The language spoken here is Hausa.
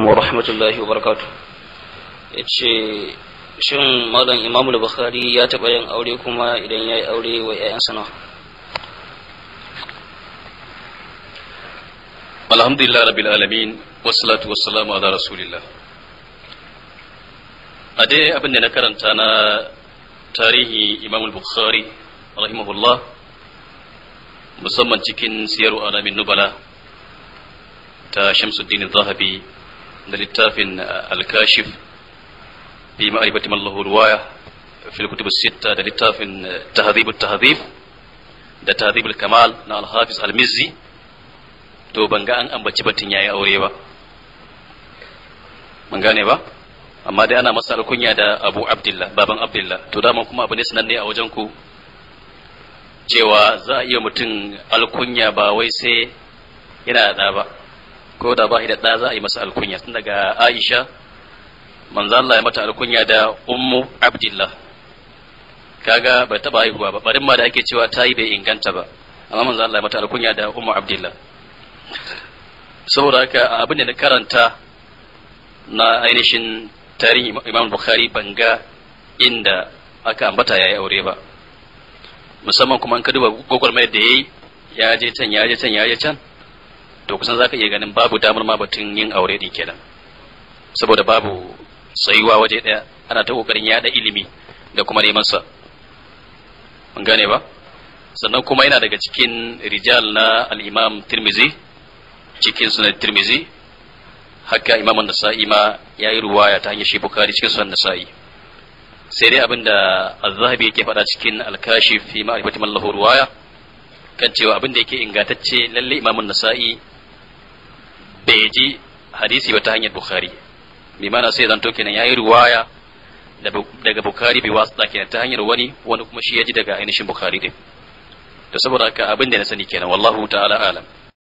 alaikum wa rahmatullahi wa barakatu ya ce shin malam imamu bukhari ya taɓa yin aure kuma idan ya yi aure wa 'ya'yansa nawa alhamdulillah rabbil alamin wassalatu wassalamu ala rasulillah a dai abin da na karanta na tarihi imam bukhari rahimahullah musamman cikin siyaru alamin nubala ta shamsuddin zahabi da littafin al-kashif fi ma'rifati man lahu riwaya fil kutub sitta da littafin tahdhib at-tahdhib da tahdhib al-kamal na al-hafiz al-mizzi to ban ga an ambaci batun yayi aure ba mun gane ba amma dai ana masa alkunya da Abu Abdullah baban Abdullah to dama kuma abu ne sananne a wajen ku cewa za a iya mutum alkunya ba wai sai yana da ba ko da ba da da za a yi masa alkunya tun daga Aisha manzo Allah ya mata alkunya da Ummu Abdullah kaga bai taba haihuwa ba barin ma da ake cewa ta yi bai inganta ba amma manzo Allah ya mata alkunya da Ummu Abdullah saboda haka abin da na karanta na ainihin tarihin imam bukhari ban ga inda aka ambata ya yi aure ba musamman kuma an ka duba gwagwarmayar da ya yi ya je can ya je can ya je can to kusan za ka iya ganin babu damar ma batun yin aure din kenan saboda babu tsayuwa waje ɗaya ana ta kokarin yada ilimi da kuma neman sa mun gane ba sannan kuma yana daga cikin rijal na al-imam tirmizi cikin sunan tirmizi haka imam nasa'i ma ya yi ruwaya ta hanyar shi bukari cikin sunan nasa'i sai dai abinda az-zahabi yake faɗa cikin al-kashif fi ma'rifati man lahu ruwaya kan cewa abinda yake ingantacce lalle imam nasa'i bai ji hadisi ba ta hanyar bukhari bi mana sai zanto kenan yayi ruwaya daga bukhari bi wasu kenan ta hanyar wani wani kuma shi ya ji daga ainihin bukhari din to saboda haka abin da na sani kenan wallahu ta'ala alam